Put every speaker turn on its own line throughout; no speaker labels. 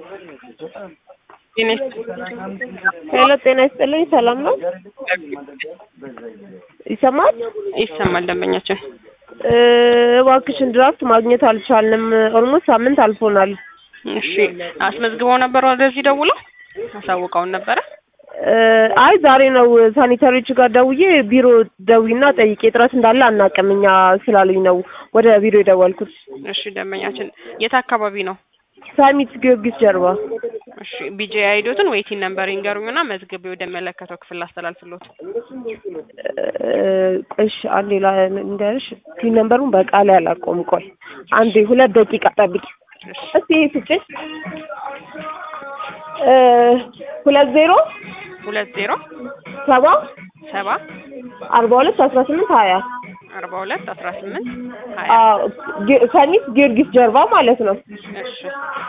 ሄሎ ጤና ይስጥልኝ ሰላም ነው ይሰማል
ይሰማል ደንበኛችን
እ እባክሽን ድራፍት ማግኘት አልቻልንም ኦልሞስት ሳምንት አልፎናል
እሺ አስመዝግበው ነበር ወደዚህ ደውለው አሳውቀውን ነበረ
እ አይ ዛሬ ነው ሳኒታሪዎች ጋር ደውዬ ቢሮ ደዊና ጠይቄ እጥረት እንዳለ አናውቅም እኛ ስላሉኝ ነው ወደ ቢሮ የደወልኩት
እሺ ደንበኛችን የት አካባቢ ነው
ሳሚት ጊዮርጊስ ጀርባ
እሺ ቢጄ አይዶትን ዌይቲንግ ነምበር ይንገሩኝና መዝግቤ ወደሚመለከተው ክፍል ላስተላልፍሎት
እሺ አንዴ ልንገርሽ ፒን ነምበሩን በቃል አላውቀውም ቆይ አንዴ ሁለት ደቂቃ ጠብቂ እስቲ ይሄ ስጭኝ እ ሁለት ዜሮ
ሁለት ዜሮ
ሰባ
ሰባ
አርባ ሁለት አስራ ስምንት ሀያ
አርባ ሁለት አስራ ስምንት ሀያ
አዎ ጊ- ሰሚት ጊዮርጊስ ጀርባ ማለት ነው
እሺ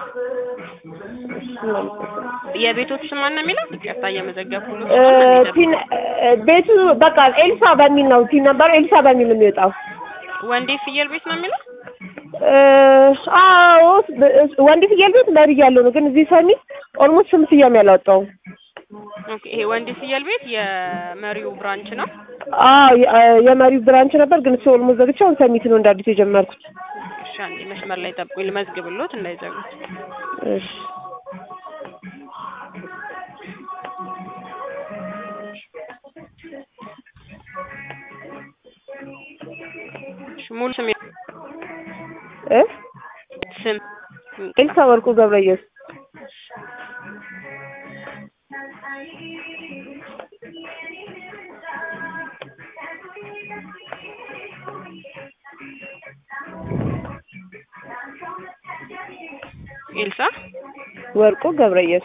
የቤቶት ስም ማን ነው የሚለው ይቅርታ እየመዘገብኩ
እ ፒን እ ቤቱ በቃ ኤልሳ በሚል ነው ፒን ነበሩ ኤልሳ በሚል ነው የሚወጣው
ወንዴ ፍየል ቤት ነው የሚለው
እ አዎ ብ- ወንድ ፍየል ቤት መሪ ያለው ነው ግን እዚህ ሰሚት ኦልሞስት ስም ስያሜ አላወጣውም
ኦኬ ይሄ ወንዴ ፍየል ቤት የመሪው ብራንች ነው
አዎ የ- እ የመሪው ብራንች ነበር ግን እሱ ኦልሞስት ዘግቼ አሁን ሰሚት ነው እንደ አዲስ የጀመርኩት
እሺ አንዴ መስመር ላይ ጠብቁኝ ልመዝግብሎት እንዳይዘጉት
እሺ
እሺ ሙሉ ስም
እ
ስም
ኤልሳ ወርቁ ገብረየስ
ኤልሳ
ወርቁ ገብረየስ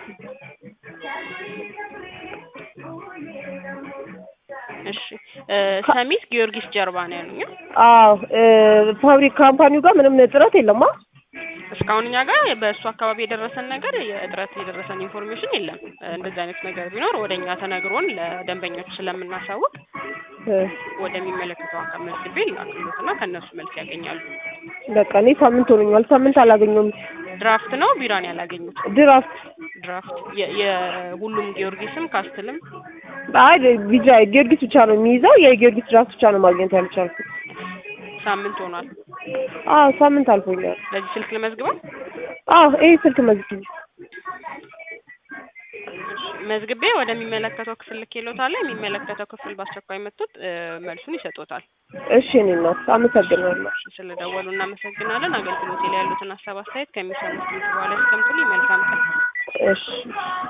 እሺ እ ሰሚት ጊዮርጊስ ጀርባ ነው ያሉኝ
አዎ እ ፋብሪክ ካምፓኒው ጋር ምንም እጥረት የለማ
እስካሁን እኛ ጋር በእሱ አካባቢ የደረሰን ነገር የእጥረት የደረሰን ኢንፎርሜሽን የለም እ እንደዚህ አይነት ነገር ቢኖር ወደ እኛ ተነግሮን ለደንበኞች ስለምናሳውቅ
እ
ወደሚመለከተው አካል መዝግቤ ላክሎትና ከእነሱ መልስ ያገኛሉ
በቃ እኔ ሳምንት ሆኖኛል ሳምንት አላገኘሁም
ድራፍት ነው ቢራን ያላገኙት
ድራፍት
ድራፍት የ- የሁሉም ጊዮርጊስም ካስትልም
አይ ቢጃ ጊዮርጊስ ብቻ ነው የሚይዘው የጊዮርጊስ ድራፍት ብቻ ነው ማግኘት ያልቻልኩት
ሳምንት ሆኗል
አዎ ሳምንት አልፎኛል
ለዚህ ስልክ ልመዝግበው
አዎ ይሄ ስልክ መዝግቢ
መዝግቤ ወደሚመለከተው ክፍል ልኬሎታለሁ የሚመለከተው ክፍል በአስቸኳይ መጥቶት እ መልሱን ይሰጡታል
እሺ እኔ እናት አመሰግናለሁ
ስለደወሉ እናመሰግናለን አገልግሎቴ ላይ ያሉትን ሀሳብ አስተያየት ከሚሰሙት ድምጽ በኋላ ያስቀምጡልኝ መልካም ቀን
እሺ